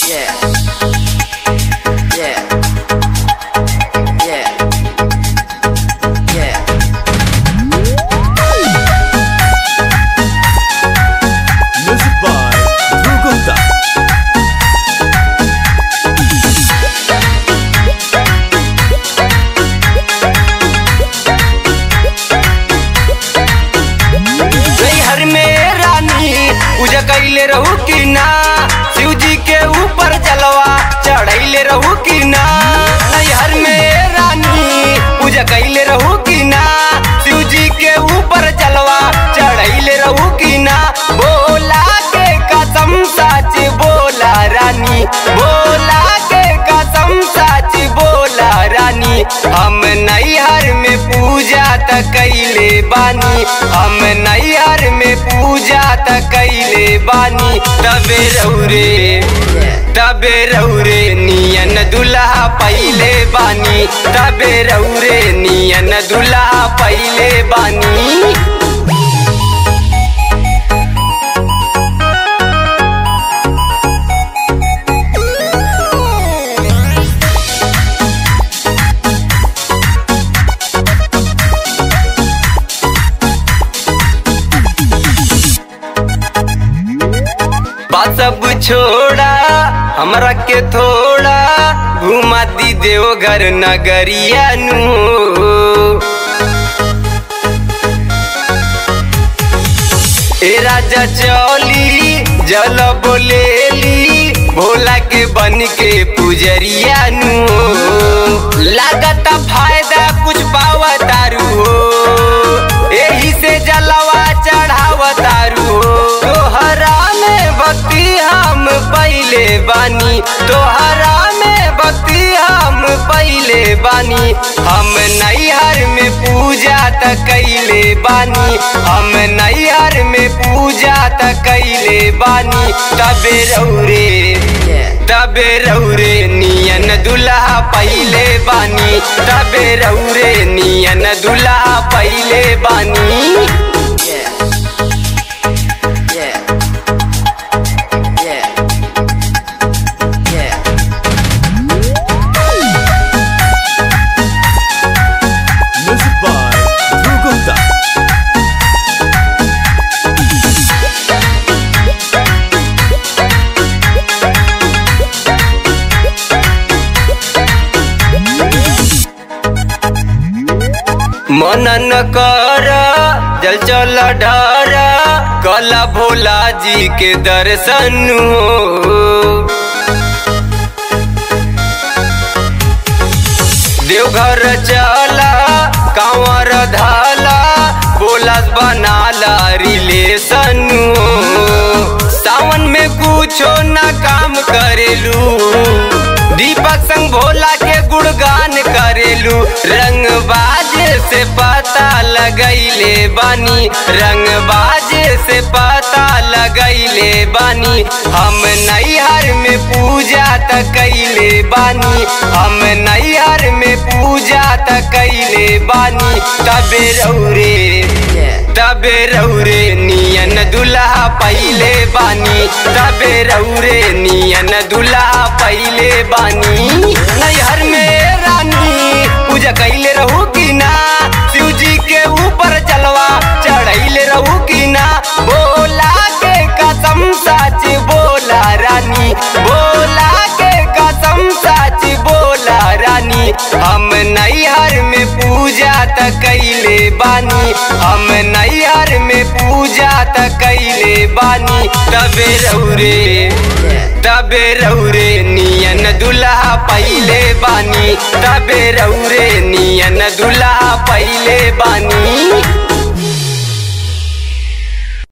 Yeah. Yeah. Yeah. Yeah. Music by Dhruv Gupta. नैहर में रानी पूजा कैले रहू की ना शिव जी के ऊपर जलवा चढ़ैले रहू की ना नैहर में रानी पूजा कैले रहू की ना शिव जी के ऊपर जलवा चढ़ैले रहू की ना बोला के कसम सच बोला रानी बोला के कसम सच बोला रानी हम नैहर में पूजा त कैले बानी हम नैहर में पूजा त कैले बानी तबे रौरे तबे रौरे नियन दुल्हा पहिले बानी तबे रौरे नियन दुल्हा पहिले बानी बात सब छोड़ा हमरा के थोड़ा घुमा दी देवघर नगरिया नु ए राजा चौली जल बोलेली भोला के बन के पुजरिया नु लागत फायदा कुछ पावा दारू हो एही से जलवा चढ़ावा दारू हो तोहरा में भक्ति हम पहले बानी तोहरा में भक्ति हम पहले बानी हम नैहर में पूजा त कैले बानी हम नैहर में पूजा त कैले बानी तबे रौरे तबे रौरे नियन दुल्हा पहले बानी तबे रौरे नियन दुल्हा पहले बानी Yeah. Yeah. Yeah. Yeah. Music by Dhruv Gupta. मनन कर जल चल डर कला भोला जी के दर्शन हो देवघर चला कांवर धाला बोलस बनाला रिलेशन हो सावन में कुछो ना काम करेलू दीपक संग भोला के गुणगान करेलू रंगबाज से पता लगैले बानी रंगबाज से पता लगैले बानी हम नैहर में पूजा त कैले बानी हम नैहर में पूजा त कैले बानी तबे रौरे तबे रौरे नियन दुल्हा पहले बानी तबे रौरे नियन दुल्हा पहले बानी नैहर में रानी पूजा कैले रहू की ना शिव जी के ऊपर जलवा चढ़ैले रहू की ना बोला के कसम सच बोला रानी बोला के कसम सच बोला रानी हम नैहर में पूजा त कैले बानी हम नैहर में पूजा त कैले बानी तबे रौरे तबे रौरे नियन दुल्हा पहले बानी तबे रौरे नियन दुल्हा पहले बानी